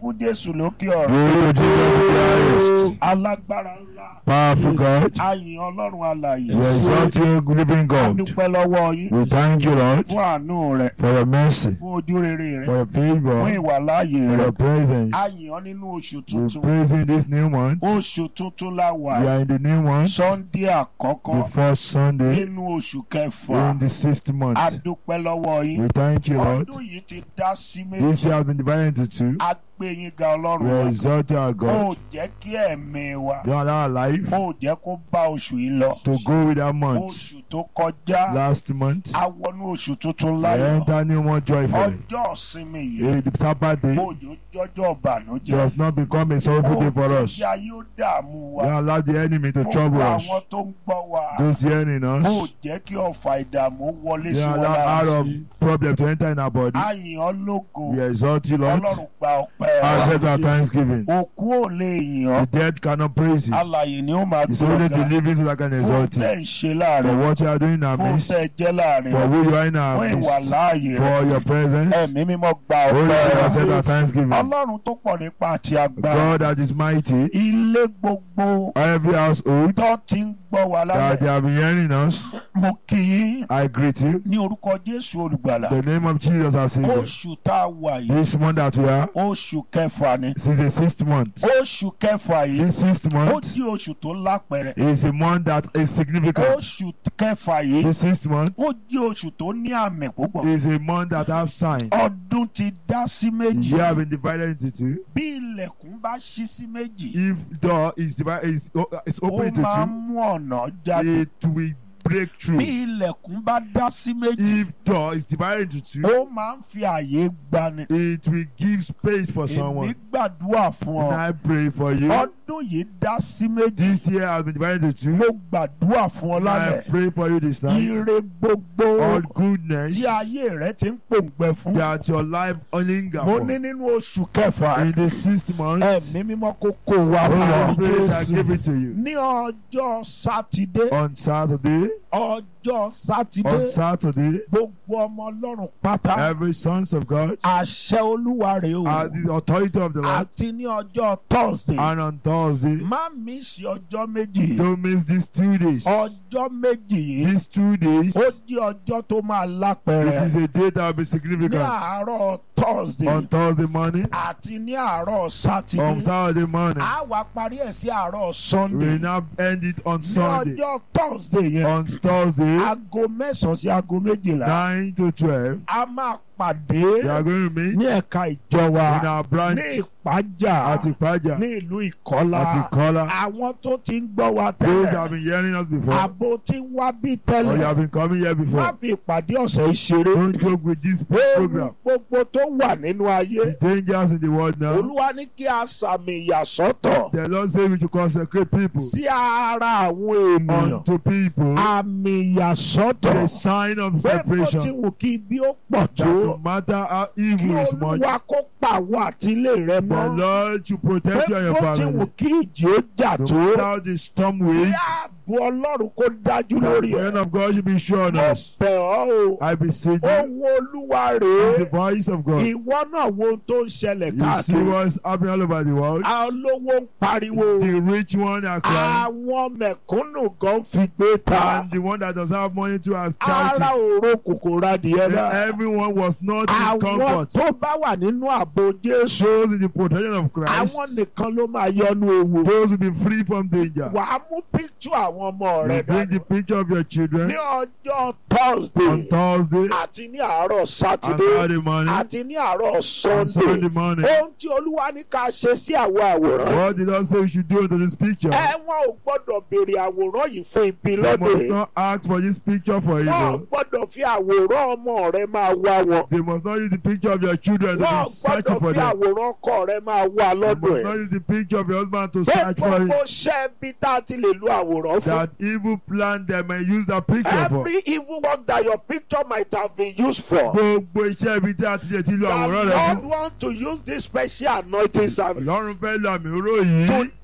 fún jésù lókè ọ̀run Glory to Jesus Christ. alágbára ńlá Powerful God. ayìn ọlọ́run alàyè We exalt you, living a God. dúpẹ́ lọ́wọ́ yín We thank you, Lord, fún àánú rẹ̀ for your mercy, fún ojú rere rẹ̀ for your fún favor, ìwàláàyè for rẹ̀ your presence. ayìn ọ́ nínú oṣù We tuntun praise you this new month. oṣù tuntun la wà We are in the new month, sunday àkọ́kọ́ the first Sunday nínú oṣù kẹfà in the sixth a month. dúpẹ́ lọ́wọ́ yín We thank you, Lord. ọdún yìí ti dá sí This méjì year has been divided into two. a gbé yín ga ọlọ́run We wa exalt our ó God. jẹ́ kí ẹ̀mí wa You allow our life ó jẹ́ kó bá oṣù yìí lọ to go with that month. oṣù tó kọjá Last month, a wọnú oṣù tuntun we láyọ̀ enter new month joyfully. ọjọ́ ìsinmi yìí Eh, The Sabbath day òjò jọjọ́ ìbànújẹ́ does not become a sorrowful day for us. ìyá yóò dààmú wa We allow the enemy to gbogbo trouble us. àwọn tó ń gbọ́ wa Those hearing ó us, jẹ́ kí ọ̀fà ìdààmú wọlé we sí wọn allow out lára of problem to enter in our body. ayìn ọ́ lógo We exalt you, Lord. ọlọ́run gba ọpẹ́ Accept wa our thanksgiving. òkú ò lè yìn ọ́ The dead cannot praise you. alàyè ni ó máa It's gbé only ọ̀gá the living that can fún exalt tẹ́ you. ń ṣe For láàrin what you are doing in our fún midst, tẹ́ jẹ́ láàrin for who you are in fún our ìwà midst, láàyè rẹ̀ for your presence. ẹ̀mí mímọ́ gba Holy ọpẹ́ Lord, wa accept our thanksgiving. ọlọ́run tó pọ̀ nípa àti agbára God that is mighty, ilé gbogbo every household tó ti ń gbọ́ wa that they lálẹ́ have been hearing us, mo kì í I greet you. ní orúkọ jésù olùgbàlà The name of Jesus our Savior. oṣù tá a wà yìí This month that we are, oṣù kẹfà ni since the sixth month. oṣù kẹfà yìí This sixth ó month di oṣù tó lápẹẹrẹ is a month that is significant. oṣù kẹfà yìí The sixth month ó di oṣù tó ní àmì púpọ̀ is a month that have sign. ọdún ti dá sí The méjì year have been divided into two. bí ilẹ̀kùn bá ṣí sí méjì If door is divided is, o- is ó open into máa ń two, mú ọ̀nà jáde it will break bí through. ilẹ̀kùn bá dá sí méjì If door is divided into two, ó máa ń fi àyè gbani it will give space for èmi someone. gbàdúrà fún And ọ I pray for you. ọdún yìí dá sí méjì This year has been divided into mo two. gbàdúrà fún ọ And I lálẹ́ pray for you this night. ire gbogbo All goodness tí ayé rẹ ti ń pòǹgbẹ fún that your life linger mo for. ní nínú oṣù kẹfà In the sixth month, ẹ̀mí mímọ́ kó kó wa fún Holy ọ Spirit shall give it to you. ní ọjọ́ sátidé On Saturday, ọjọ́ sátidé on Saturday, gbogbo ọmọ ọlọ́run pátá every sons of God àṣẹ olúwa rèé o are the authority of the Lord. àti ní ọjọ́ thursday And on Thursday, má mi ṣe ọjọ́ méjì don't miss these two days. ọjọ́ méjì yìí These two days, ó di ọjọ́ tó máa it lápẹẹrẹ is a day that will be ní significant. àárọ̀ thursday On Thursday morning, àti ní àárọ̀ on sátidé Saturday morning, a wá parí ẹ̀ sí àárọ̀ we sunday now end it on ní Sunday. ọjọ́ thursday yẹn On Thursday, aago mẹ́sàn-án sí aago méjìlá 9 to 12, a máa pàdé we are going to meet ní ẹ̀ka ìjọ wa in our branch ní ìpájà at Ipaja, ní ìlú ìkọ́lá at Ikola. àwọn tó ti ń gbọ́ wa Those that tẹ́lẹ̀ have been hearing us before, àbò tí ń wá bí or you tẹ́lẹ̀ have been coming here má before, fi ìpàdé ọ̀sẹ̀ yìí ṣeré don't joke with this ewu program. gbogbo tó wà nínú ayé The dangers in the world now. olúwa ní kí a sàmì ìyàsọ́tọ̀ The Lord say we should consecrate people sí ara àwọn ènìyàn unto people àmì ìyàsọ́tọ̀ a sign of pé bó ti separation. wù kí bí ó pọ̀ That tó no matter how kí evil is much, olúwa kó pàwọ́ àtìlé rẹ the mọ́ Lord should pé protect you and your bó ti wù family. kí ìjì ó jà No tó matter how the storm kí waves, ààbò ọlọ́run kó dájú the lórí hand ẹ̀ of God should be sure on mo us. bẹ̀ ọ́ o I beseech you, ohun olúwa with rèé the voice of God. ìwọ náà wo ohun tó ń ṣẹlẹ̀ You see káàkiri what's happening all over the world. àwọn olówó ń pariwo The rich one are crying, àwọn mẹ̀kúnnù gan fi gbé ta and the one that doesn't have money to have ara charity. òro kòkòrò adìyẹ náà Everyone was not in àwọn comfort. tó bá wà nínú ààbò jésù Those in the protection of Christ, àwọn nìkan ló máa yọnu ewu those will be free from danger. wàá mú píktù àwọn ọmọ rẹ You bring the dání picture of your children ní ọjọ́ on thursday Thursday àti ní àárọ̀ and sátidé Saturday morning àti ní àárọ̀ and sunday Sunday morning. ohun tí olúwa ní ká ṣe sí àwọn àwòrán What did God say we should do unto this picture? ẹ wọn ò gbọ́dọ̀ béèrè àwòrán yìí fún ibi You lọ́dọ̀ must yìí not ask for this picture for wọn ò evil. gbọ́dọ̀ fi àwòrán ọmọ rẹ máa wá wọn They must not use the picture of your children to wọn ò be searching gbọ́dọ̀ for fi them. àwòrán ọkọ rẹ máa wá You lọ́dọ̀ must ẹ̀ not use the picture of your husband to pé search for gbogbo it. ṣẹ́ bí tá a ti lè lo àwòrán fún. That evil plan they may use that picture for. Every evil work that your picture might have been used for. Gbogbo iṣẹ́ ibi tí a ti lè ti lo The àwòrán rẹ Lord fún. want to use this special anointing service Ọlọ́run fẹ́ lo àmì oró yìí to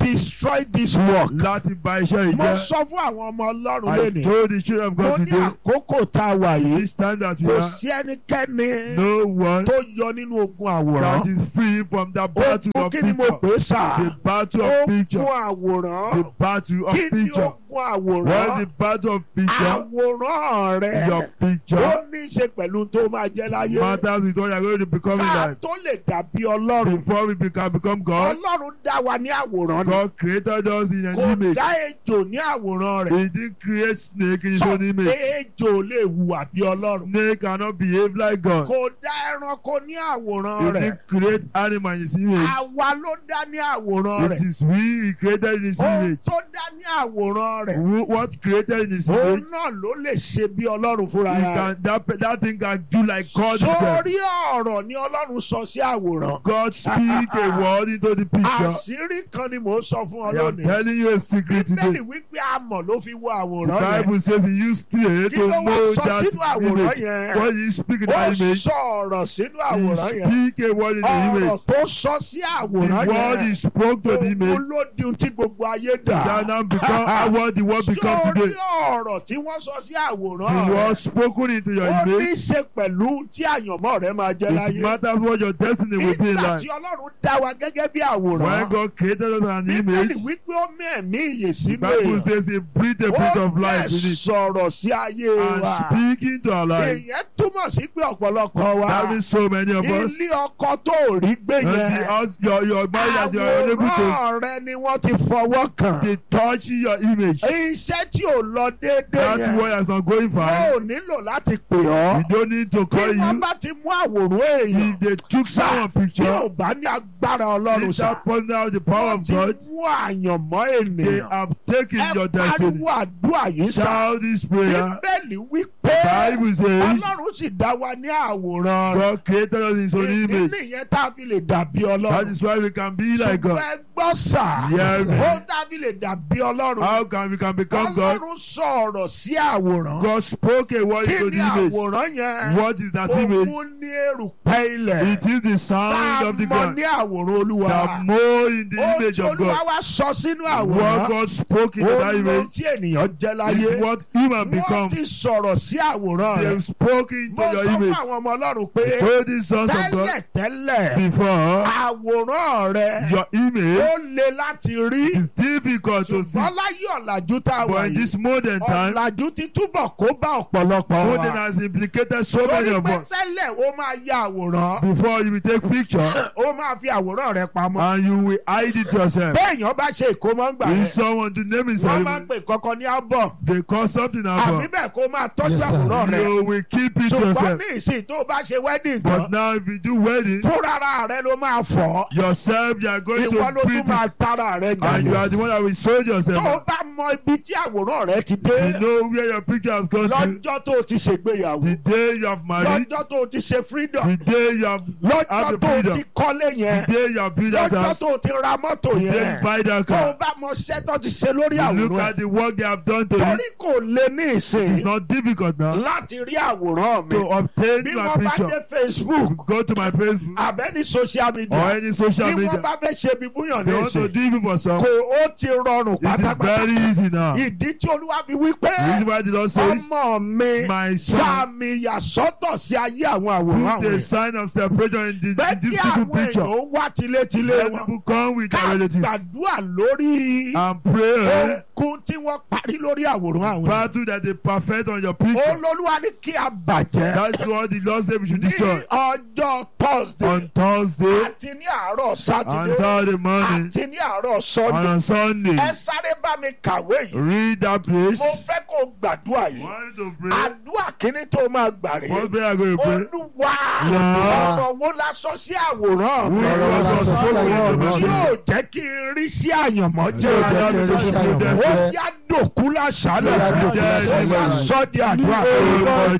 destroy this work. láti bà iṣẹ́ yìí mo jẹ́. sọ fún àwọn ọmọ ọlọ́run I lónìí. told the children of mo God ní today àkókò tá a wà yìí. this time that we kò are sí ẹnikẹ́ni no one tó yọ nínú ogun àwòrán. that is free from the battle ogun of kí ni mo picture pè é sà? the battle of ogun picture àwòrán. the battle of kí ni picture ogun what is àwòrán? the battle of picture àwòrán rẹ. your picture ó ní í ṣe pẹ̀lú tó máa jẹ́ láyé. matters with what you are going to become in ká life tó lè dàbí ọlọ́run. before we become become God ọlọ́run dá wa ní àwòrán ni. God created us in an kò image dá ejò ní àwòrán rẹ̀. he didn't create snake in his sọ own image pé ejò lè hùwà bí ọlọ́run. snake cannot behave like God kò dá ẹranko ní he àwòrán rẹ̀. didn't create animal in his image àwa ló dá ní àwòrán it rẹ̀. is we he created in his ohun image tó dá ní àwòrán rẹ̀. Who- what created in his òun image náà ló lè ṣe bí ọlọ́run fúnra he rẹ̀. can that pe- that thing can do like God himself sórí ọ̀rọ̀ ni ọlọ́run sọ sí àwòrán. God speak a word into the picture àṣírí kan ni mò ń sọ fún ọ I am lónìí. telling you a secret bíbélì today wípé amọ̀ ló fi wo the àwòrán yẹn. Bible says he used clay kí to ló wá mold sọ that sínú àwòrán image yẹn. when he speak in ó that image sọ ọ̀rọ̀ sínú he àwòrán yẹn. speak a word in the ọ̀rọ̀ image tó sọ sí àwòrán the word he yẹn. spoke to the òun image ló di ohun tí gbogbo ayé shall dà. now become how what the word become sórí today ọ̀rọ̀ tí wọ́n sọ sí àwòrán the word rẹ̀. spoken into your ó ní image í ṣe pẹ̀lú tí àyànmọ́ rẹ̀ máa jẹ́ it láyé. matters what your destiny will be in nígbà life tí ọlọ́run dá wa gẹ́gẹ́ bí when àwòrán. God created us an bíbélì image wípé ó mí ẹ̀mí ìyè the sínú Bible èèyàn. says he breathed a breath of ó life dẹ̀ in it sọ̀rọ̀ sí ayé and wa. speaking to our life èèyàn túmọ̀ sí pé ọ̀pọ̀lọpọ̀ wa. that means so many of us ilé ọkọ tó ò rí gbé and the yẹn. house your your marriage that you are unable to àwòrán rẹ ni wọ́n ti fọwọ́ kàn. they touch your image iṣẹ́ tí ò lọ déédéé that yẹn. word has not going wọ́n far ò nílò láti pè we ọ́. don't need to tí call wọ́n you bá ti mú àwòrán èèyàn. if they took Sir, someone tí picture ò bá ní agbára ọlọ́run if sá. that person has the power wọ́n of ti God mú àyànmọ́ they ènìyàn. have taken your ẹ destiny pariwo àdúrà yìí sá. shout this prayer bíbélì wí pé Bible says ọlọ́run sì dá wa ní àwòrán rẹ̀. God created us in his own ìdí image nìyẹn tá a fi lè dàbí that ọlọ́run. is why we can be like ṣùgbọ́n God ẹ gbọ́ sà. Yes. ó tá a fi lè dàbí ọlọ́run. how can we can become God ọlọ́run sọ̀rọ̀ sí àwòrán. God spoke a word kí into ni the image àwòrán yẹn? what is that image òun ní erùpẹ̀ ilẹ̀. it is the tá sound a of the mọ ground ní àwòrán olúwa. that mold in the ó image tí of olúwa God wá sọ sínú what àwòrán. God spoke into that ó ló image tí ènìyàn jẹ́ láyé. is what human wọ́n become ti sọ̀rọ̀ sí àwòrán they rẹ̀. have spoken into mo your sọ fún image àwọn ọmọ ọlọ́run pé told the sons of God tẹ́lẹ̀ tẹ́lẹ̀ before àwòrán rẹ̀ your image ó le láti rí is difficult to see ṣùgbọ́n láyé ọ̀làjú tá a wà but in yìí this modern time ọ̀làjú ti túbọ̀ kó bá ọ̀pọ̀lọpọ̀ modern wa has implicated so many torí of pé us tẹ́lẹ̀ ó máa ya àwòrán before you will take picture ó máa fi àwòrán rẹ̀ pamọ́ and you will hide it yourself béèyàn bá ṣe ìkómọ́ ń gbà if rẹ̀ someone do name wọ́n himself máa ń pè kankan ní album they call something àbí about bẹ́ẹ̀ kó máa tọ́jú Yes, sir. àwòrán rẹ̀ you will keep it ṣùgbọ́n yourself ní ìsìn tó bá ṣe wedding but tán now if you do wedding fúnra rẹ̀ ló máa fọ̀ yourself you are going ìwọ ló to tún print máa it tara rẹ̀ and you are jà the one that will sold tó o yourself bá mọ ibi tí àwòrán rẹ̀ ti dé you know where your picture has gone to lọ́jọ́ tó o ti ṣègbéyàwó the day you have married lọ́jọ́ tó o ti ṣe freedom the day you have lọ́jọ́ have the tó o freedom ti kọ́lé yẹn the day you have built that lọ́jọ́ house tó o ti ra mọ́tò the day you yẹn buy that tó o car bá mọ iṣẹ́ tó ti ṣe lórí you look àwòrán at the work they have done to you torí kò lè ní it's ìsìn not difficult now láti rí àwòrán mi to obtain bí my wọ́n bá dé picture Facebook go to my Facebook àbẹ́ni social or media any social bí wọ́n media bá fẹ́ ṣe bí búyàn they ní want to ìsìn do it for some kò ó ti rọrùn it is pátápátá very easy now the ìdí tí olúwa fi wí pé reason why the Lord says ọmọ mi my son sàmì ìyàsọ́tọ̀ sí ayé àwọn àwòrán put a àwọn sign of separation in, the, bẹ́ẹ̀ in kí this people àwọn picture èèyàn wá tilétilé let wọn people come with ká their relatives gbàdúrà lórí and pray ohunkóhun tí wọ́n parí lórí àwòrán àwọn èèyàn. battle that they perfect on your picture olólùwà ní kí a bàjẹ́ that's what the Lord said we should ní destroy ọjọ́ thursday on Thursday àti ní àárọ̀ and sátidé Saturday morning àti ní àárọ̀ and sunday on Sunday ẹ sáré bá mi kàwé yìí read that place mo fẹ́ kó o gbàdúrà yìí want to pray àdúrà kínní tó máa gbà rèé what prayer go to pray olúwa Lord. ọ̀rọ̀ wo la sọ sí àwòrán mi Who Ọ̀rọ̀ wo la sọ sí àwòrán mi? tí yóò jẹ́ kí n rí sí àyànmọ́ tí ó jẹ́ kí n rí sí àyànmọ́ ó jẹ́ yá dòkú lásàlẹ̀ Ó yá dòkú ó lásàlẹ̀. yá sọ́ di àdúrà orúkọ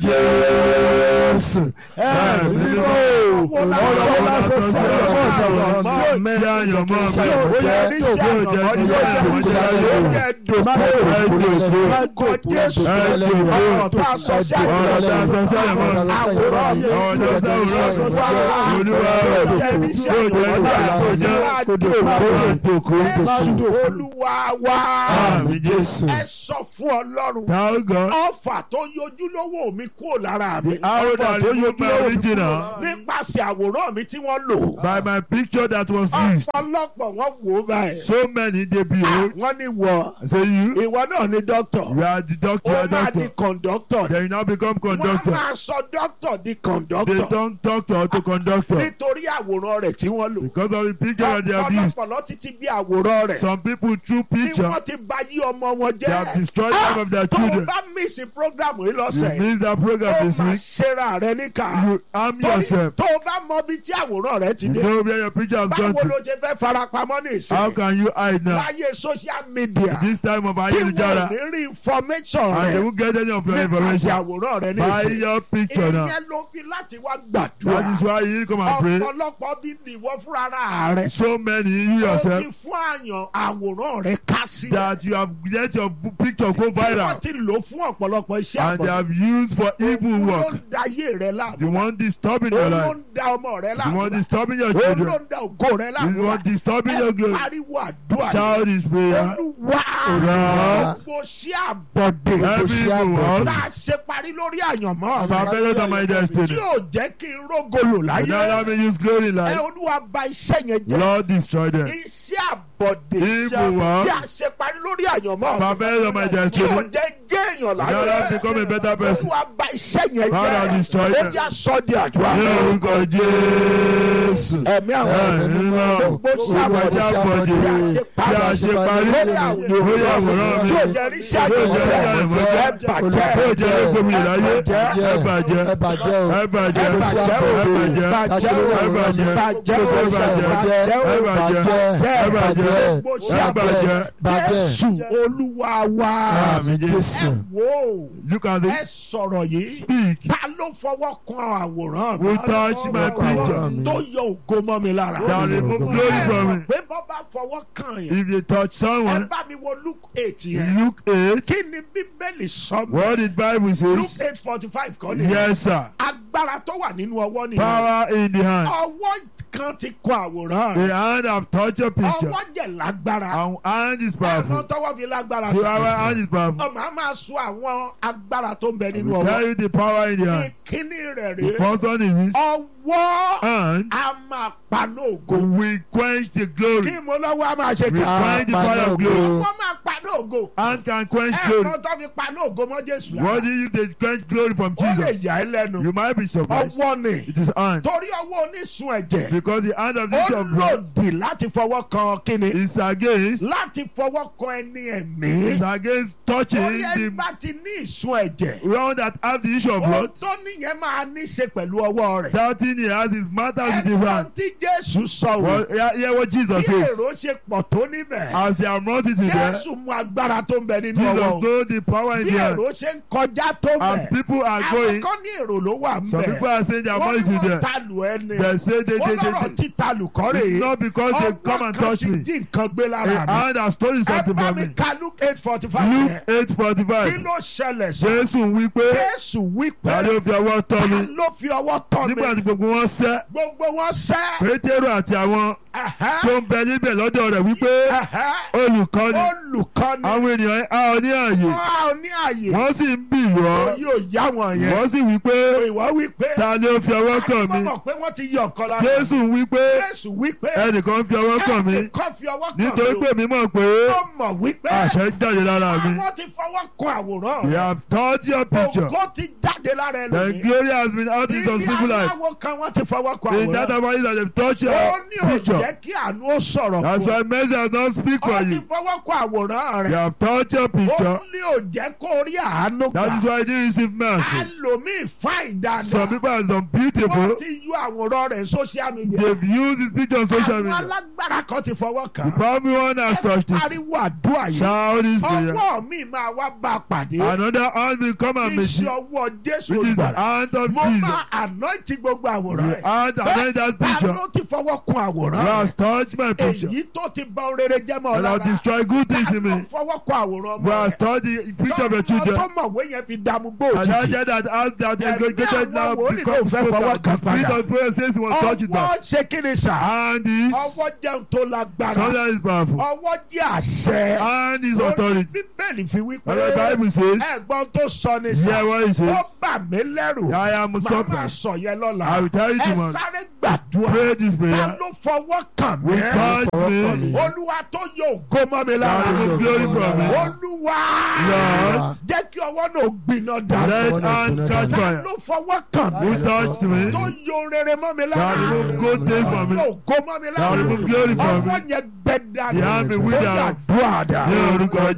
Jésù ẹ̀mí mímọ́ ọ̀rọ̀ wo la sọ sí àyànmọ́ ìṣàwòrán tí ó mi tí àyànmọ́ Tí mi ó ó yẹ jẹ́ rí tó sí kó àyànmọ́ jẹ́ jẹ́ tó ó kó jẹ́ yẹ dòkú má kó òkú lẹ́lẹ́ má kó òkú Jésù. lẹ́lẹ́ ọ̀rọ̀ tá a sọ sí ọ̀rọ̀ tá a sọ sí àyànmọ́ àwòrán mi ọ̀rọ̀ tá a sọ sí àwòrán Olúwa olúwa rẹ̀ jẹ́ rí sí yóò jẹ́ àyànmọ́ ìgbà tó jẹ́ máa Kó dé dé pa òkú. Òkú. Jésù olúwa wá. Àmín Jésù. ẹ sọ fún ọlọ́run. Tell God ọfà tó yọjú lówó mi kúrò lára mi. the arrow that tó removed my yọjú original nípasẹ̀ àwòrán mi tí wọ́n lò. by my picture that was used. ọ̀pọ̀lọpọ̀ wọ́n wò ó báyìí. So many they behold. wọ́n ní wọ I say you, ìwọ náà ní dókítà. you are the doctor, you ó are máa di doctor. kọ̀ǹdọ́tọ̀. Then you now become wọ́n conductor. máa sọ dókítà di They kọ̀ǹdọ́tọ̀. turn doctor to conductor nítorí àwòrán rẹ̀ tí wọ́n lò. because of the picture that they have used. ọ̀pọ̀lọpọ̀ títí bí àwòrán rẹ̀. Some people through bí picture wọ́n ti bà yí ọmọ wọn they have jẹ́. destroyed life of their tó o children. bá mísì prógrámù yìí You lọ́sẹ̀. miss that program ó this máa week. ṣera rẹ níkà. You harm Torí yourself. tó o bá mọ bí tí àwòrán rẹ ti You dé. know where your picture has gone báwo to. ló ṣe fẹ́ farapamọ́ ní How ìsìn. can you hide now? láyé social media. This time of tí wọ́n ayélujára ní rí information and they rẹ̀ won't get any of your nípasẹ̀ information. àwòrán rẹ ní Buy ìsìn. your picture now. ìyẹn ló fi láti wá That is gbàdúrà. why you need to come and pray. ọ̀pọ̀lọpọ̀ bí nìwọ fúnra rẹ̀. So many you ó ti yourself fún àyàn àwòrán rẹ̀ ká sí. that you have let your picture go wọ́n viral ti lò fún ọ̀pọ̀lọpọ̀ iṣẹ́ and they àbọ̀. have used for evil Òun ló work. ń da ayé rẹ láàmú. The one disturbing your Òun ló life. ń da ọmọ rẹ The láàmú. one disturbing your Òun ló children. ń da ògo rẹ The láàmú. one disturbing your Ẹ glory. pariwo àdúrà yìí. Child is prayer. Olúwa Olúwa. gbogbo sí àbọ̀dé Every evil work. tá a ṣe parí lórí àyànmọ́ mi Perfect on my tí destiny. yóò jẹ́ kí n rógolo And láyé now let me use glory in ẹ life. olúwa bà iṣẹ́ yẹn jẹ́ Lord destroy them. iṣẹ́ àbọ̀dé Evil work. tí a ṣe parí lórí àyànmọ́ mi Perfect on my tí yóò destiny. jẹ́ jẹ́ èèyàn Now let me láyé become a better person. olúwa bà iṣẹ́ yẹn Father, jẹ́ destroy ó them. jẹ́ sọ di àdúrà Ní orúkọ Jésù. ẹ̀mí àwọn Ẹ̀mí mímọ́. gbogbo sí Olúwa àbọ̀dé jẹ́ àbọ̀dé. tí a ṣe Tí a ṣe parí. lórí àwòrán Lórí àwòrán mi. tí ò jẹ́ rí iṣẹ́ Yóò jẹ́ àjọṣe àjọṣe. ẹ bàjẹ́ Yóò jẹ́ gómìnà láyé. ẹ bàjẹ́ Ẹ bàjẹ́. ẹ bàjẹ́ o Ẹ bàjẹ́. ẹ bàjẹ́ o Ẹ bàjẹ́. bàjẹ́ o Ẹ bàjẹ́. bàjẹ́ o Ẹ bàjẹ́. bàjẹ́ o Ẹ bàjẹ́. bàjẹ́ Ẹ bàjẹ́. gbogbo sí Ẹ bàjẹ́. bàjẹ́ Jésù Olúwa wa Àmín ẹ Jésù. wò Look at ẹ this. sọ̀rọ̀ yìí Speak. ta ló fọwọ́ kan àwòrán mi Who touch my picture? tó yọ ògo mọ́ mi lára That remove glory from me. pé bọ́ bá fọwọ́ kan yẹn If you touch ẹ someone, bá mi wo Luke eight yẹn Luke 8. kí ni bíbélì sọ mi What did Bible Luke says? eight forty five kọ́ ni Yes, sir. agbára tó wà nínú ọwọ́ nìyẹn Power in the hand. ọwọ́ kan ti kọ àwòrán The hand have touched your picture. ọwọ́ jẹ̀ lágbára Our hand is ẹ̀rọ powerful. tọwọ́ fi lágbára So our hand is powerful. ọmọ a máa sọ àwọn agbára tó ń bẹ nínú We tell ọwọ́ you the power in the hand. ìkíní rẹ̀ The rèé first one is this. ọwọ́ And a máa paná ògo we quench the kí glory. mo lọ́wọ́ a máa ṣe We kí quench the fire of glory. ọwọ́ máa paná ògo Hand can quench glory. ẹ̀rọ tó fi paná ògo mọ́ Jésù lára What do you they quench glory from ó lè Jesus? yà ẹ́ lẹ́nu You might be surprised. ọwọ́ ni It is hand. torí ọwọ́ onísun ẹ̀jẹ̀ Because the hand of ó this of blood lòdì láti fọwọ́ kan kíni is against láti fọwọ́ kan ẹni ẹ̀mí is against touching torí ẹ the bá ti ní ìsun ẹ̀jẹ̀ one that have the issue of ohun blood. tó níyẹn máa ní ṣe pẹ̀lú ọwọ́ rẹ̀ That thing he has is matters with his ẹ̀gbọ́n hand. tí Jésù sọ wò Well, hear, hear what Jesus bí says. èrò ṣe pọ̀ tó níbẹ̀ As they are multitude there, Jésù mú agbára tó ń bẹ nínú Jesus ọwọ́ know the power in bí the hand. èrò ṣe ń kọjá tó As bẹ̀ people are àwọn going, kan ní èrò ló wà ń some bẹ̀ people are saying they are wọ́n ní multitude wọ́n there. ta lù ẹni They say they, wọ́n they, lọ́rọ̀ they, they, títa lù kọ́ rèé it's not because they come and touch ti me. dín nǹkan gbé A lára mi hand has stolen ẹ something bá from mi me. ka Luke eight forty five Luke yẹn eight forty kí five. ló ṣẹlẹ̀ sí Jésù wí pé Jésù wí pé ta ló fi ọwọ́ tọ́ ta mi. ló fi ọwọ́ tọ́ mi Nígbà tí gbogbo wọn sẹ́, gbogbo wọn sẹ́ Pétérù àti àwọn ẹ̀hẹ́, tó ń bẹ níbẹ̀ lọ́dọ̀ rẹ̀ wípé ẹ̀hẹ́, olùkọ́ni olùkọ́ni àwọn ènìyàn á ọ ní ààyè. wọ́n á ní àyè Wọ́n sì ń bì wọ́. yóò yá wọn yẹn Wọ́n sì wí pé ìwọ wí pé ta ló fi ọwọ́ kàn wọ́n mí. mọ̀ pé wọ́n ti yọ ọ̀kan lára Jésù wí pé Jésù wí pé ẹnìkan fi ọwọ́ kàn mí. ẹnìkan fi ọwọ́ kàn Nítorí mí pé mi mọ̀ pé ó mọ̀ wípé àṣẹ jáde lára mi. àwọn ti fọwọ́ kan àwòrán We rẹ̀ have touched your picture. ògo ti jáde lára The ẹlòmíì glory has been out in some ibi people's life. aláwo kan wọ́n ti fọwọ́ kan In that àwòrán about that they've touched ó your ní ò picture. jẹ́ kí àánú ó sọ̀rọ̀ That's fún why mercy has not speak ọ for ó ti you. fọwọ́ kan àwòrán You rẹ̀ have touched your ó picture. ní ò jẹ́ kó rí àánú That is gbà why you didn't receive mercy. ẹlòmíì fáìn Some dáadáa people are some wọ́n beautiful. ti yọ àwòrán rẹ̀ social media They've used his picture on social àwọn media. alágbára kan ti fọwọ́ The kàn powerful one has touched it. pariwo àdúrà yìí Shout this prayer. ọwọ́ mi máa wá bá a pàdé Another hand will come and meet iṣẹ́ you. ọwọ́ Jésù Which is the olùgbàlà hand of mo Jesus. máa anointing gbogbo àwòrán The rẹ̀ hand and then that ta picture. ló ti fọwọ́ kun àwòrán You rẹ̀ have touched my picture. èyí tó ti bà ohun rere jẹ́ mọ́ ọ And lára have destroyed good things ta in ló me. fọwọ́ kun àwòrán You ọmọ have rẹ̀ touched the picture of your tọ́mọ tó children. mọ̀wé yẹn fi fi dààmú gbó And that òjijì. angel that asked that is going to Ẹ̀mí get now àwọn wòlíì become ló fẹ́ fọwọ́ spoken. kan The spirit padà. of prayer says he was touched it ọwọ́ back. ṣe kí ni sà. And this ọwọ́ jẹun tó lágbára. something is powerful. ọwọ́ jẹ́ àṣẹ. And his authority. bíbélì fi wí And the pé Bible says, ẹ̀gbọ́n tó sọ ni hear sà. what he ó says. bà mí lẹ́rù. I am màá máa surprised. sọ yẹn lọ́la. I will tell you ẹ tomorrow. sáré gbàdúrà. Pray this ta prayer. ló fọwọ́ kàn mí. Touch fọwọ́ kàn me. mí. olúwa tó yọ ògo mọ́ mi I lára. remove glory from me. olúwa Lord. jẹ́ kí ọwọ́ náà gbiná dà. Let hand catch ta fire. ló fọwọ́ kàn mí. Who touched me? tó yọ rere mọ́ mi I lára. remove good things from me. Ọwọ́ ògo mọ́ mi I lára. remove glory from ọwọ́ me. yẹn gbẹ dànù. The hand be ó withered. yà dùn àdá. Ní orúkọ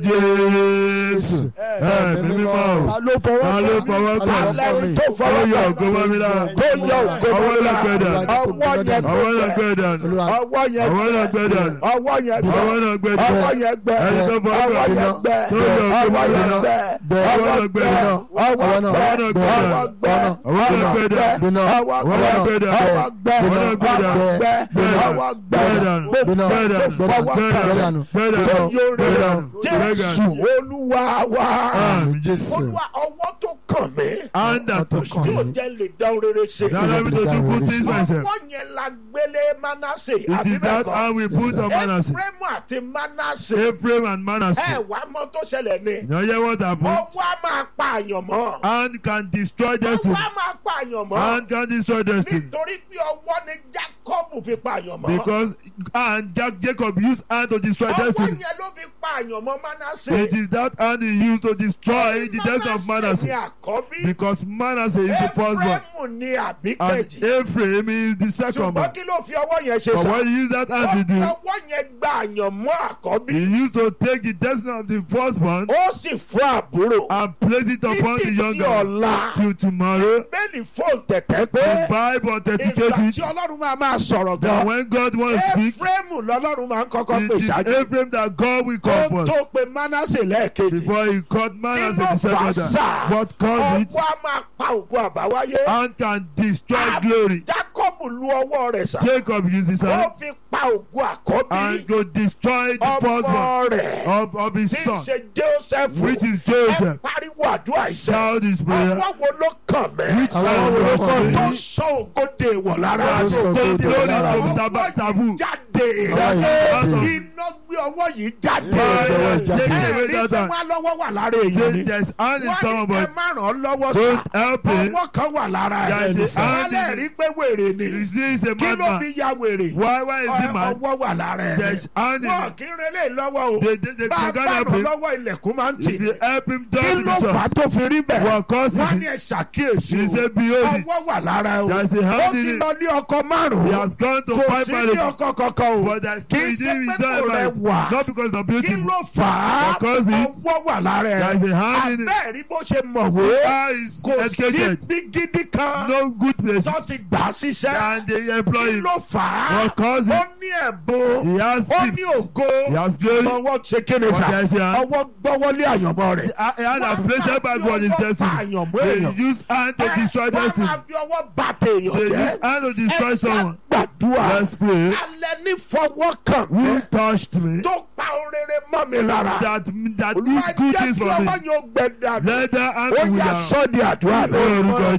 Jésù. Ẹ̀mí mímọ́ o. ta ló fọwọ́ Ta ló kàn mí? fọwọ́ Ta ló kàn fọwọ́ mí? kàn mí? tó Ó fọwọ́ yọ kàn ògo mọ́ mi lára. tó yọ ògo mọ́ Ọwọ́ mi náà gbẹ lára. dànù. ọwọ́ yẹn Ọwọ́ náà gbẹ dànù. Olúwa ọwọ́ yẹn Ọwọ́ náà gbẹ dànù. ọwọ́ yẹn gbẹ Ọwọ́ náà gbẹ dànù. ọwọ́ yẹn gbẹ Ẹni tó fọwọ́ ọwọ́ kàn mí. yẹn gbẹ Tó yọ ògo ọwọ́ mọ́ mi yẹn lára. gbẹ Bẹ́ẹ̀. ọwọ́ Ọwọ́ náà gbẹ gbẹ dànù. ọwọ́ Ọwọ́ náà gbẹ gbẹ dànù. ọwọ́ gbẹ Ọwọ́ náà gbẹ dànù. Bínú. ọwọ́ Ọwọ́ gbẹ náà gbẹ dànù. ọwọ́ gbẹ Ọwọ́ náà gbẹ dànù. ọwọ́ gbẹ Gbẹ dànù. ọwọ́ gbẹ Gbẹ dànù. gbogbo Gbẹ dànù. tó fọwọ́ Gbẹ kàn dànù. mí. Gbẹ dànù. tó yọ Gbẹ rere dànù. Gbẹ Jésù dànù. Olúwa wa Àmín. Jésù. Olúwa ọwọ́ tó kàn mí Hand that touched kàn me. yóò jẹ́ lè dá rere ṣe. Now let me to do good things myself. ọwọ́ yẹn la gbélé Mánásè It àbí is bẹ́ẹ̀ that kọ́. hand we put on Manasseh. Éfrémù àti Mánásè Ephraim and ẹ Manasseh. wá mọ́ tó ṣẹlẹ̀ ni. You hear what happened? ọwọ́ á máa pa àyàn mọ́. Hand can destroy destiny. ọwọ́ á máa pa àyàn mọ́. Hand can destroy destiny. nítorí pé ọwọ́ ni Jákọ́bù fi pa àyàn mọ́. Because and Jack Jacob used hand to destroy ọwọ́ destiny. yẹn ló fi pa àyàn mọ́ Mánásè. It is that hand he used to destroy the destiny of ni Manasseh. àkọ́bí. Because Manasseh is the firstborn. Éfrémù ni àbí And kejì. Ephraim is the second ṣùgbọ́n born. kí ló fi ọwọ́ yẹn ṣe But sá. what he used that hand to do, ọwọ́ yẹn gba àyàn mọ́ àkọ́bí. he used to take the destiny of the firstborn ó sì fún àbúrò. and place it upon the títí di younger one. ọ̀la. Till tomorrow, bẹ́ẹ̀ni fóònù tẹ̀tẹ̀ the pé Bible ìgbà authenticates tí it ọlọ́run máa máa sọ̀rọ̀ that gan. when God wants to speak, Éfrémù lọ́lọ́run máa ń kọ́kọ́ it pè is ṣáájú. Ephraim that God will kó call tó first. pe Mánásè lẹ́ẹ̀kejì. Before he caught Manasseh Nínú the second fàṣà, time. What caused it? ọwọ́ á máa pa ògùn àbáwáyé. Hand can destroy glory. Jákọ́bù lu ọwọ́ rẹ̀ sá. Jacob used his ó hand fi pa ògùn àkọ́bí. and to destroy the firstborn ọmọ rẹ̀ of, of his tí ń son, ṣe Joseph. which is ẹ Joseph. pariwo àdúrà ìṣẹ́. Shout his prayer. ọwọ́ wo ló kàn mẹ́. Which Àwọn hand wo ló will kàn come mí? tó to sọ ògòdè wọ̀ lára. Tó sọ Go ògo glory lára to mi. tab- taboo. jáde. Ọwọ́ yìí jáde. iná gbé ọwọ́ yìí jáde. Fire, Take away ẹ̀rí that pé hand. wọ́n lọ́wọ́ wà lára èèyàn Say ni. there's hand in wọ́n ní somebody. ẹ má ràn án lọ́wọ́ Don't sá. help him. ọwọ́ kan wà lára There ẹ̀. is a hand wọ́n lè in rí pé wèrè ni. You see, he's a kí ló madman. fi ya wèrè. Why, why is he mad? ọwọ́ wà lára ẹ̀. There's hand in wọ́n it. kí n relé lọ́wọ́ o. They, they, they, bá they a can't bá help ràn him. lọ́wọ́ ilẹ̀kùn máa ń tì If ní. you help him, kí down ló the fà á church. tó fi rí bẹ́ẹ̀. What causes wọ́n it? ní ẹ ṣàkíyèsí He o. said, behold it. ọwọ́ wà lára o. There's a ó hand ti in it. lọ ní ọkọ He márùn-ún. has gone to kò five sí ní marriages. ọkọ kankan o. But there's kì í he ṣe didn't pé he kò don't rẹ marry. wà. Not because of kí beautiful. ló fà á. Because it- ọwọ́ wà lára ẹ̀. There's a hand in it. abẹ́ẹ̀ rí bó ṣe mọ̀wé. How is kò sí educated. bí gidi kan. No good place. tó ti gbà á síṣẹ́. And they employ kí him. ló fà á. What causes ó it? ní ẹ̀bùn. He has ó ní gifts. ògo. He has glory. ọwọ́ ṣe kéde What sá. does he have? ọwọ́ gbọ́wọ́lé àyànmọ́ rẹ̀. He had a place backward his destiny. They use hand to destroy destiny. wọ́n máa fi ọwọ́ bá tèèyàn They jẹ́. use hand to destroy someone. gbàdúrà. Let's pray. alẹ́ ní fọwọ́ kàn mí. Who touched me? tó pa orere mọ́ mi lára. That that olúwa did good jẹ́ things kí for me. ọwọ́ yóò gbẹ dànù. Let that hand ó be yà without. sọ́ di àdúrà rẹ̀. Orúkọ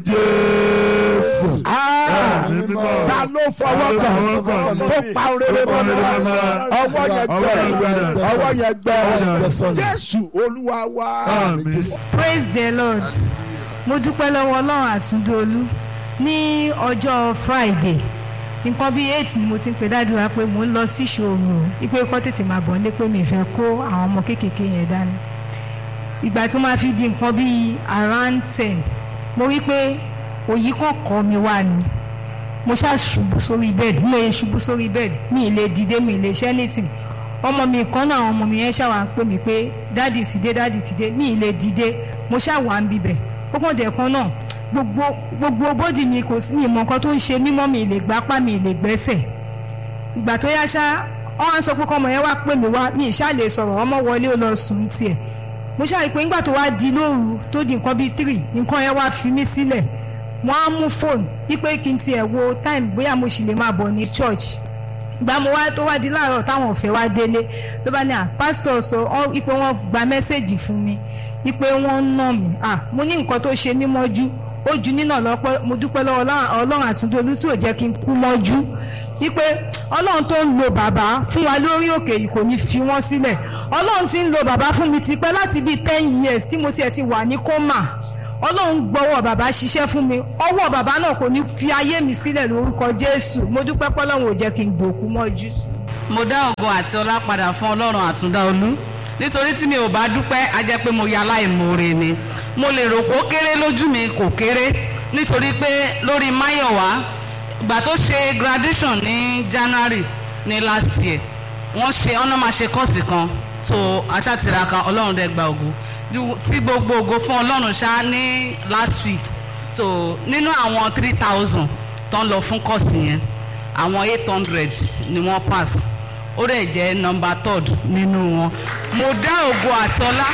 Jésù. Ah, Ẹ̀mí mímọ́. ta ló fọwọ́ Ta kàn ló fọwọ́ kàn mí? tó pa orere mọ́ mi lára. ọwọ́ yẹn Ọwọ́ yẹn gbẹ gbẹ. ọwọ́ yẹn gbẹ. Ọwọ́ yẹn gbẹ. jésù olúwa wa. Àmín. praise the lord mo dúpẹ́ lọ́wọ́ ọlọ́run àtúndóolú ní ọjọ́ friday nǹkan bíi eight ni mo ti ń pe dádúrà pé mò ń lọ sí ìṣòro ipe kọ́ tètè máa bọ̀ nílé pé mi ì fẹ́ kó àwọn ọmọ kéékèèké yẹn dání ìgbà tó máa fi di nǹkan bíi around ten mo rí pé òyì kan kọ́ mi wá ni mo ṣáà ṣubú sórí bẹ́ẹ̀dì mo yẹ ṣubú sórí bẹ́ẹ̀dì mi ì lè dìde mi ì lè ṣe anything ọmọ mi kan náà àwọn ọmọ mi yẹn ṣàwà ń pè mí pé dáàdì ti dé dáàdì ti dé mi ì lè dìde mo ṣàwà ń bibẹ̀ ó kàn dẹ̀ kan náà gbogbo gbogbo bódì mi kò sí mi ìmọ̀ nǹkan tó ń ṣe mímọ́ mi ì lè gbápá mi ì lè gbẹ́sẹ̀ ìgbà tó yá ṣá wọ́n á sọ pé kọ́mọ yẹn wá pè mí wá mi ì ṣá lè sọ̀rọ̀ ọmọ wọlé ó lọ sùn tiẹ̀ mo ṣáà rí i pé nígbà tó wá di lóru tó di nǹkan bíi three nǹkan yẹn wá fi mí sílẹ̀ wọ́n á mú fóònù wípé kí n tiẹ̀ wo time bóyá mo sì lè máa bọ̀ ní church gba mo wá tó wá di láàárọ̀ táwọn ọ̀fẹ́ wá délé ló bá ní à pásítọ̀ sọ ọ́ wípé wọ́n gba mẹ́sẹ̀gì fún mi wípé wọ́n ń nà mí ah mo ní nǹkan tó ṣe mí mọ́jú ó ju nínà lọ́pẹ́ mo dúpẹ́ lọ́wọ́ Ọlọ́run- ọlọ́run àtúndolú tí ò jẹ́ kí n kú mọ́jú wípé ọlọ́run tó ń lo bàbá fún wa lórí òkè yìí kò ní fi wọ́n sílẹ̀ ọlọ́run ti ń lo bàbá fún mi tipẹ́ láti bíi ten years tí mo tiẹ̀ ti wà ní kọ́mà ọlọ́run gbọ́wọ́ bàbá ṣiṣẹ́ fún mi ọwọ́ bàbá náà kò ní fi ayé mi sílẹ̀ lórúkọ jésù mo dúpẹ́ pọ́lọ́run ò jẹ́ kí n gbòkú mọ́jú. mo dá ògo àti ọlá padà fún ọlọ́run àtúndá olú nítorí tí mi ò bá dúpẹ́ á jẹ́ pé mo ya aláìmoore ni mo lè rò pé ó kéré lójú mi kò kéré nítorí pé lórí máyọ̀wá ìgbà tó ṣe graduation ní january ní last year wọ́n ṣe ọ̀nà máa ṣe kọ́ọ̀sì kan so aṣátiraka ọlọ́run dẹ̀ gba ògo Ju- tí gbogbo ògo fún ọlọ́run ṣá ní last week so nínú àwọn three thousand tó ń lọ fún kọ́ọ̀sì yẹn àwọn eight hundred ni wọ́n pass ó dẹ̀ jẹ́ number third nínú wọn mo dá ògo àti ọlá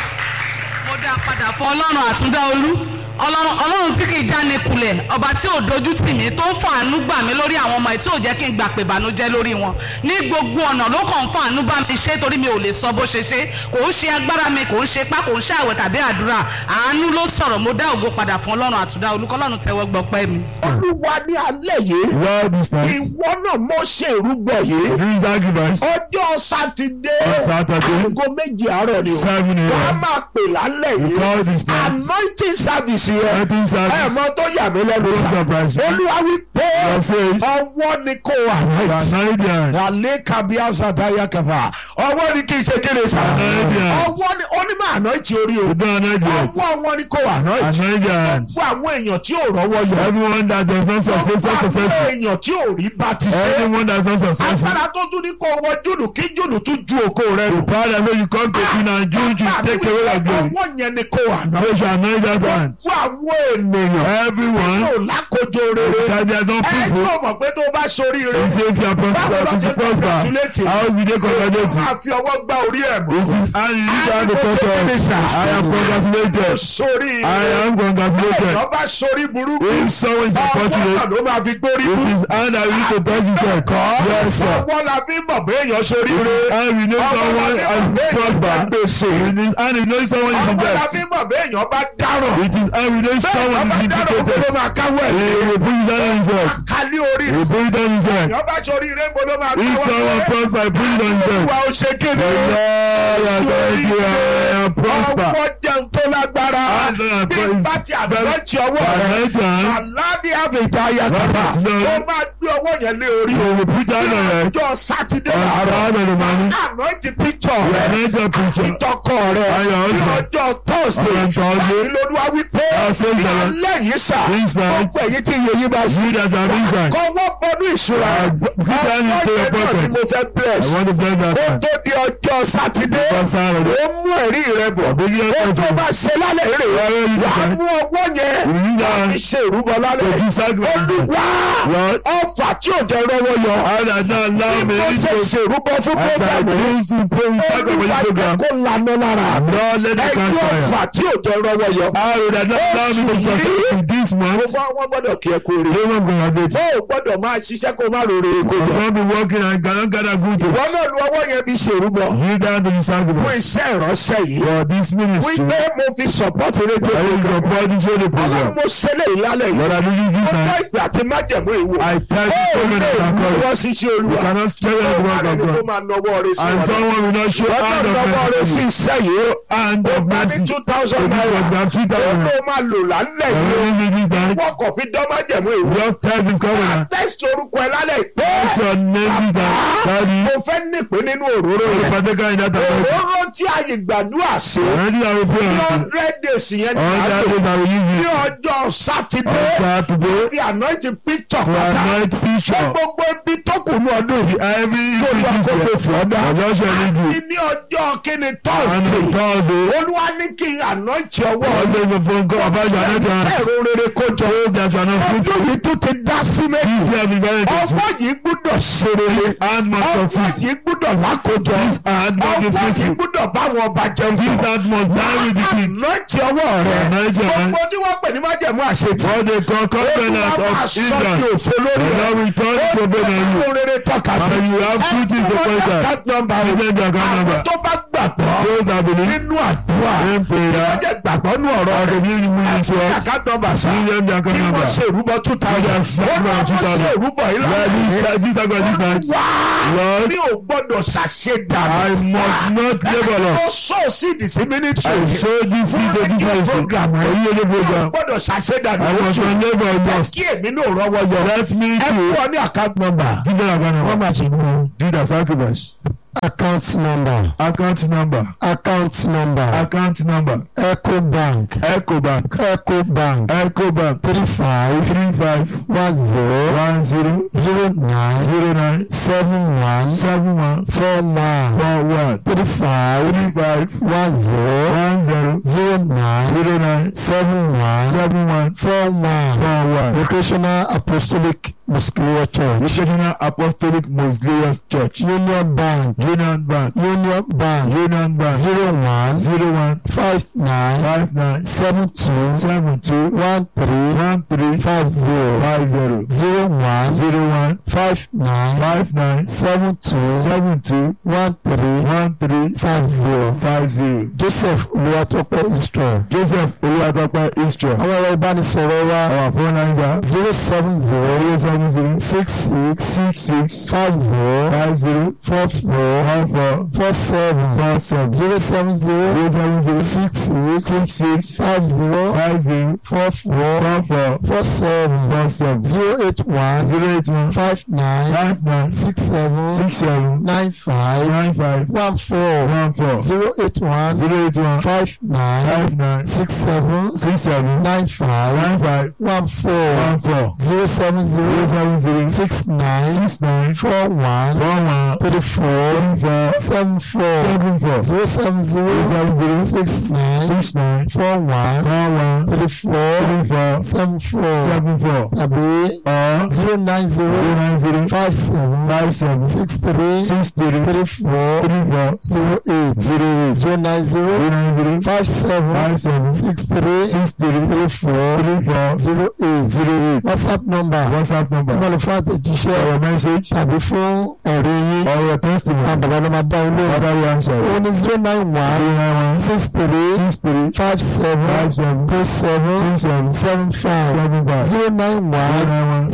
mo dá padà fún ọlọ́run àtúndá olú ọlọ́run ọlọ́run tí kì í jáni kulẹ̀ ọba tí ò dojú tì mí tó ń fàánú gbà mí lórí àwọn ọmọ ẹ̀ tí ò jẹ́ kí n gbà pé ìbànújẹ́ lórí wọn ní gbogbo ọ̀nà ló kàn ń fàánú bá mi ṣe torí mi ò lè sọ bó ṣe ṣe kò ń ṣe agbára mi kò ń ṣe pá kò ń ṣe àwẹ̀ tàbí àdúrà àánú ló sọ̀rọ̀ mo dá ògo padà fún ọlọ́run àtúndá olú kọ́lọ́run tẹ́wọ́ gbọpẹ́ mi. olúwa ní alẹ́ yìí Well, this night, ìwọ náà mọ̀ ṣe ìrúbọ yìí this sacrifice ọjọ́ sátidé on Saturday, aago méjì àárọ̀ ni o seven wọ́n á a.m. máa pè lálẹ́ We yìí call this night anointing service yẹn Anointing service. ẹ mọ tó yà mí lẹ́nu Don't sá surprise me. olúwa wí pé God says, ọwọ́ ni kò wà right Canadian, alẹ́ kábíyá sàtáyà kẹfà ọwọ́ ni kì í ṣe kéde sá Canadian, ọwọ́ ni onímọ̀ anointing orí o we don't know yet. ọwọ́ wọn ni kò wà right Canadian, fún àwọn èèyàn tí ò rọ́wọ́ yọ everyone that does not success, fún àwọn successful. èèyàn tí ò rí bá ti ṣe Anyone that's not successful. agbára tó tún ní kó wọ jùlù kí jùlù tún ju òkò rẹ The nù. power that made you come to sin and June to take away your glory. ọwọ́ yẹn ni kò wà náà. They shall anoint that hand. fún àwọn ènìyàn Everyone yóò lákòjọ rere. that they are not ẹ fruitful. yóò mọ̀ pé tó bá sórí He rẹ. say if you are prosper, if you prosper, how will they congratulate you? máa fi ọwọ́ gbá orí ẹ̀ mú. It is and you use hand to touch us. I am congratulated. sórí I am congratulated. ẹ̀yọ́ bá sórí burúkú. If someone is ọwọ́ náà unfortunate, ló máa fi gbórí it bú. is hand that we need to touch himself. Yes, sir. ọwọ́ la fi mọ̀ pé èèyàn sórí rẹ. And we know someone has prospered. gbèsè. It is and we know someone is in ọwọ́ la debt. fi mọ̀ pé èèyàn bá dáràn. It is and we know someone is bẹ́ẹ̀ ọba dáràn kó ló vindicated. máa káwọ́ ẹ̀. He will put his hand on himself. kálí orí He will put it on himself. èèyàn bá sórí rẹ kó ló máa If káwọ́ someone ẹ̀. prosper, he put it on himself. Olúwa ó ṣe kéde. Lord, I thank you. I am prosper. Ọwọ́ jẹun tó lágbára. And then I Bí praise- bá ti àbẹ̀rẹ̀tì ọwọ́ rẹ̀. Anoint hand. Àládé àfẹ̀dá yàtọ̀ta. Right, Lord. Ó máa gbé ọwọ́ yẹn lé orí. He will put hand on it. Ọjọ́ Sátidé On làárọ̀. Saturday morning. Ànáìtì píktọ̀ rẹ̀. Anoint your preacher. Ìtọ́kọ̀ rẹ̀. And your Ní husband. ọjọ́ Thursday. On Thursday. Ìlòdùwà wípé. I say that. Ìyálẹ̀ yìí sà. This night. Gbogbo èyí tí iye yìí bá ṣe. You that are inside. Kọ́ wọ́n bọ́dún ìṣúra. I put hand into your Ọjọ́ yẹn náà ni pocket. mo fẹ́ bless. I want to bless that Ó hand. tó di ọjọ́ Sátidé. On Saturday. ó mú ẹ̀rí rẹ bọ̀. Big year ó tó person. bá ṣe lálẹ́ rè é. Why are you wà á doing mú ọwọ́ yẹn. We use that láti hand ṣe ìrúbọ to lálẹ́. do sacrifice. olùwà Lord, ọfà tí ò jẹ́ rọ́wọ́ yọ. I that now allow me bí mo ṣe to ṣe ìrúbọ fún as I programu. choose to pray with sacrifice for olùwà this jẹ́ program. kó lanà lára. Lord, let it catch ẹgbẹ́ fire. ọfà tí ò jẹ́ rọ́wọ́ yọ. I will that not allow me to succeed in this month. gbogbo àwọn gbọ́dọ̀ kí ẹ kú rí. No one's gonna get bó it. o gbọ́dọ̀ máa ṣiṣẹ́ kó má rore kó You jọ. can't be working and cannot gather good ìwọ things. náà lu ọwọ́ yẹn bí ṣe ìrúbọ. Kneel down to the fún sacrifice. iṣẹ́ ìránṣẹ́ yìí. For this ministry, wípé mo fi support rédíò I will support this radio ọlọ́run program. mo ṣẹlẹ̀ ìlálẹ̀ yìí. Lord, I do this this ọjọ́ night. ìgbà tí májẹ̀mú ìwò. I thank you so ó many lè for mú calling. wọ́n ṣiṣẹ́ You olúwa. cannot tell ó the máa word rẹni of tó God. máa nọwọ́ rẹ sí And wọn. someone will not show wọ́n hand náà of nọwọ́ rẹ sí mercy. iṣẹ́ yìí. Hand ó of máa ní mercy. two thousand So this naira. was the two ó thousand. ló máa lò lálẹ́ The yìí. reason this night, wọ́n kò fi dán májẹ̀mú ìwò. just test this covenant. test orúkọ ẹ lálẹ́ pé What's your name this night? Daddy, mo fẹ́ nípìn nínú òróró the rẹ̀. partaker in that anointing. òróró tí àyè gbàdúrà sí. Already I will pray ní on it. hundred days yẹn ní All that àjò. days I will use ní it. ọjọ́ sátidé. On Saturday, fi anointing picture to pátá. anoint fún picture. gbogbo ibi tó kù ní ọdún yìí. Every Olúwa this kó year. pè fún ọdún. Ọjọ́ ṣe ní àti ju. ní ọjọ́ kíni And thursday. on Thursday, olúwa ní kí n anointing ọwọ́ Thursday rẹ̀. the phone call about your anointing hand. ẹ̀rọ rere kó jọ. Hope that you are not ọdún fruitful. yìí tún ti dá sí méjì. This year be very ọgbọ́n difficult. yìí gbúdọ̀ ṣe rere. Hand must ọgbọ́n succeed. yìí gbúdọ̀ lákòjọ. This hand must be ọgbọ́n yìí fruitful. gbúdọ̀ báwọn ọba jẹun. This hand must die with the king. anointing ọwọ́ rẹ̀. Anointing hand. gbogbo tí wọ́n pè ní májẹ̀mú àṣetì. What they call covenant Olúwa máa of sọ di Israel. òfo lórí And rẹ̀. now we turn to obey on you. Ọlọ́run rere tọ́ka sí. And you have fruit in the Ẹ fún wọn ní pointer. account number o. Give them the account Àwọn number. tó bá gbàgbọ́. Those that believe nínú àdúrà in prayer. wọ́n jẹ́ gbàgbọ́ nú ọ̀rọ̀ Or rẹ̀ the new ministry. àkàtọ̀bà sá Million their kí wọ́n number. ṣe ìrúbọ two thousand Yes, wọ́n náà two wọ́n thousand. ṣe ìrúbọ yìí Lord, this lọ́wọ́ this sacrifice this night. wá Lord, mi ò gbọ́dọ̀ ṣàṣedànù I must not labor ó loss. sọ síìdì sí mínísítì I show this seed to this ministry. program For you only mi ò program. gbọ́dọ̀ ṣàṣedànù I must not labor loss. kí èmi náà rọwọ́ yọ Let me ẹ fún to ọ ní account number give them account wọ́n number. máa ṣe mú Do the sacrifice. account number Account number. account number Account number. eco bank Echo Bank. eco bank Echo Bank. three five Three five one zero one zero zero nine zero nine seven one seven one four one four one three five three five one zero one zero zero nine zero nine seven one seven one four one four one. recreational apostolic muscular church Regional Apostolic Most Glorious Church. union bank Union Bank. union bank Union Bank. zero one Zero one five nine five nine seven two seven two one three one three five zero five zero zero one zero one five nine five nine seven two seven two one three one three five zero five zero. joseph olùwàtọ́pẹ́ israel Joseph Olúwatópẹ́ Israel. àwọn ẹ̀rọ ìbánisọ̀rọ̀ wa Our phone lines are zero seven zero zero seven zero six six six six five zero five zero four four one four four seven four seven zero seven zero zero seven zero six six six six five zero five zero four four four four four seven four seven zero eight one zero eight one five nine five nine six seven six seven nine five nine five one four one four zero eight one zero eight one five nine five nine six seven six seven nine five nine five one four one four zero seven zero zero seven zero six nine six nine four one four one three four three four seven four seven four zero seven zero zero seven zero six nine six nine four one four one three four three four seven four seven four tàbí or zero nine zero zero nine zero five seven five seven six three six three three four three four zero eight zero eight zero nine zero zero nine zero five seven five seven six three six three three four three four zero eight zero eight whatsapp number WhatsApp number ìmọ̀lẹ̀ fún àtẹ̀jíṣẹ́ our message tàbí fún ẹ̀rí yín or your àwọn testimony bàbá ló máa dá yín lóhùn. other answer ó ní zero nine zero one nine one six three six three five seven five seven two seven two seven seven five seven five zero nine zero one nine one